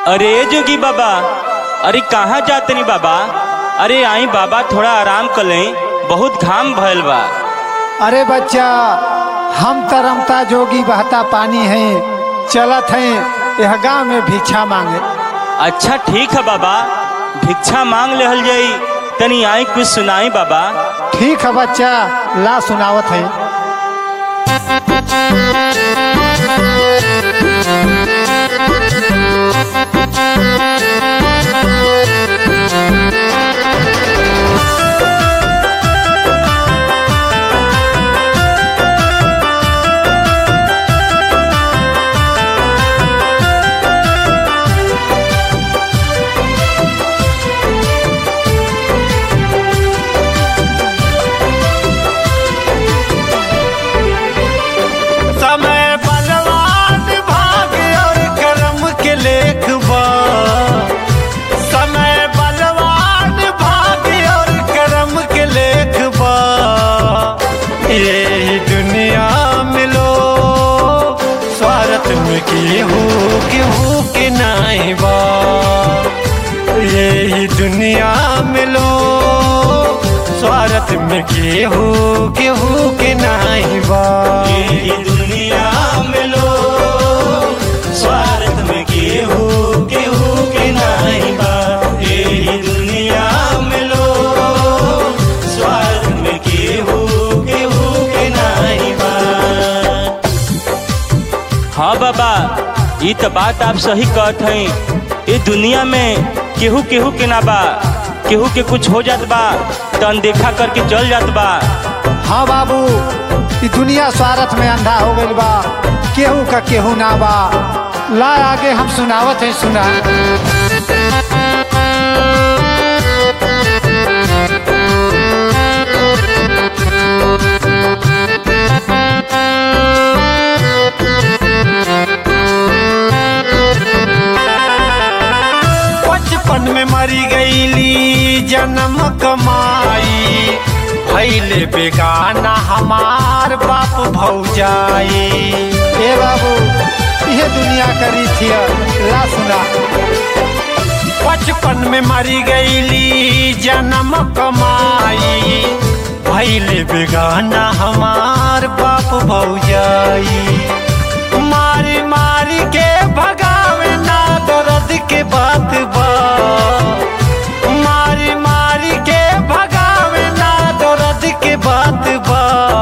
अरे जोगी बाबा अरे कहाँ जातनी बाबा अरे आई बाबा थोड़ा आराम कर लें बहुत घाम भयल बा अरे बच्चा हम तरमता जोगी बहता पानी है चलत हैं यह गांव में भिक्षा मांगे अच्छा ठीक है बाबा भिक्षा मांग लेहल जाई तनी आई कुछ सुनाई बाबा ठीक है बच्चा ला सुनावत है समय बलवान भाग्य और कर्म के लेख बा समय बलवान भाग्य और कर्म के लेख बा ये दुनिया में लो स्वार्थ में केहू केहू के नाई बा ये दुनिया में लो स्वार्थ में केहू केहू के नाई बा ये दुनिया में लो स्वार्थ में केहू केहू के नाही बा ये दुनिया में लो स्वार्थ में केहू केहू के नाही बा हाँ बाबा ये तो बात आप सही कहत हैं ये दुनिया में केहू केहू के ना बा केहू के कुछ हो जात बा तो अनदेखा करके चल जात बा हाँ बाबू ई दुनिया स्वार्थ में अंधा हो गई बा केहू का केहू ना बा ला आगे हम सुनावत है सुना बचपन में मरी गईली जन्म कमाई भैले बेगाना हमार बाप भौजाई ए बाबू ये दुनिया करी थी ला सुना बचपन में मरी गईली जन्म कमाई भैले बेगाना हमार बाप भौजाई मारी मारी के भगावे ना दर्द के बात बा मारी मारी के भगावे ना दर्द के बात बा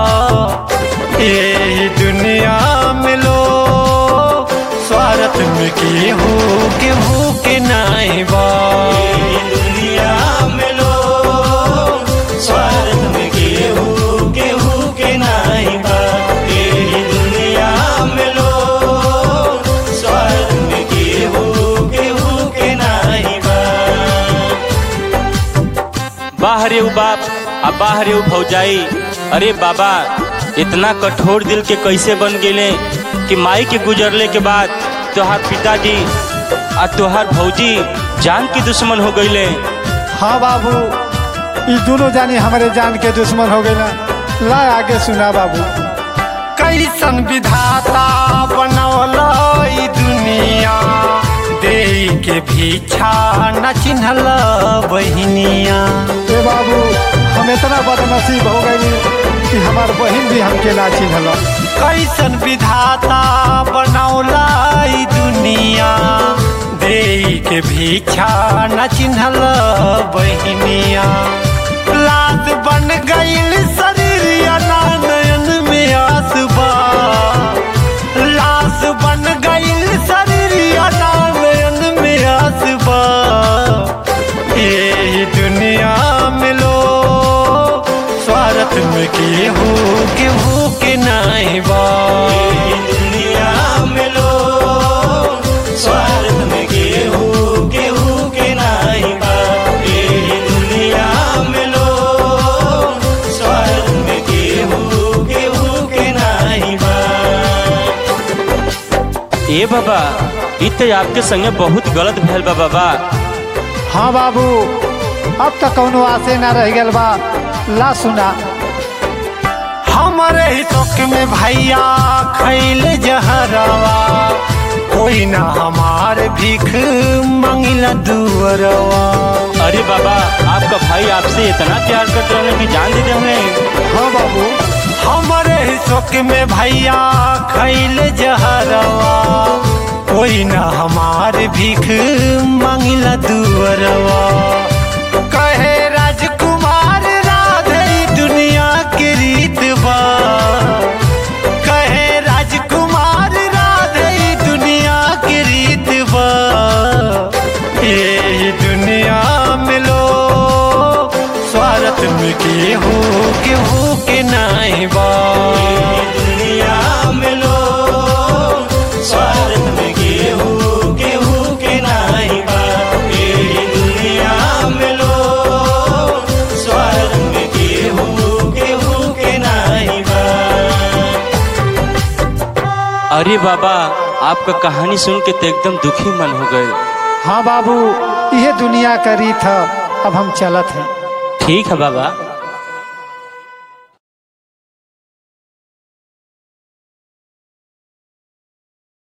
ये दुनिया में लो स्वार्थ में केहू केहू के नाई बा ये दुनिया में लो स्वार्थ में केहू केहू के नाही बा ये दुनिया में लो स्वार्थ में केहू केहू के नाही बा बाहरे उ बाप आ बाहरे उ भौजाई अरे बाबा इतना कठोर दिल के कैसे बन गेले कि माई के गुजरले के बाद तोहार पिताजी आ तोहार भौजी जान की दुश्मन हो गईले हाँ बाबू ई दोनों जानी हमारे जान के दुश्मन हो गए ना ला आगे सुना बाबू कैसन विधाता बनौल ई दुनिया दे के भीछा न चिन्हल बहिनिया ए बाबू हम इतना बदनसीब हो गए कि हमार बहन भी हमके ना चिन्हल कैसन विधाता बनौला ई दुनिया दे के भीछा न चिन्हल बहिनिया लाश बन गईल शरीर ना नयन में आसबा लाश बन गईल शरीर ना नयन में आसबा ये दुनिया में लो स्वार्थ में केहू केहू के नाई बा ये दुनिया में लो स्वार्थ में केहू केहू के नाही बा ये दुनिया में लो स्वार्थ में केहू केहू के नाही बा ए बाबा इ तो आपके संगे बहुत गलत भैल बा बाबा हाँ बाबू अब तक कौनो आसे ना रह गल बा ला सुना हमारे ही शौक में भैया खैल जहरवा कोई ना हमार भीख मांगिला दुअरवा अरे बाबा आपका भाई आपसे इतना प्यार करते रहने की जान दे दे हमें हाँ बाबू हमारे शोक में भैया खैल जहरवा कोई ना हमार भीख मांगिला दुअरवा कहे राजकुमार राधे दुनिया के रीत बा कहे राजकुमार राधे दुनिया के रीत बा ये दुनिया में लो स्वार्थ में केहू केहू के नहीं बा दुनिया में लो स्वार्थ में गेहूं गेहूं के नहीं बा ये दुनिया में लो स्वार्थ में गेहूं गेहूं के नहीं बा अरे बाबा आपका कहानी सुन के तो एकदम दुखी मन हो गए हाँ बाबू यह दुनिया का रीत है अब हम चलत हैं ठीक है बाबा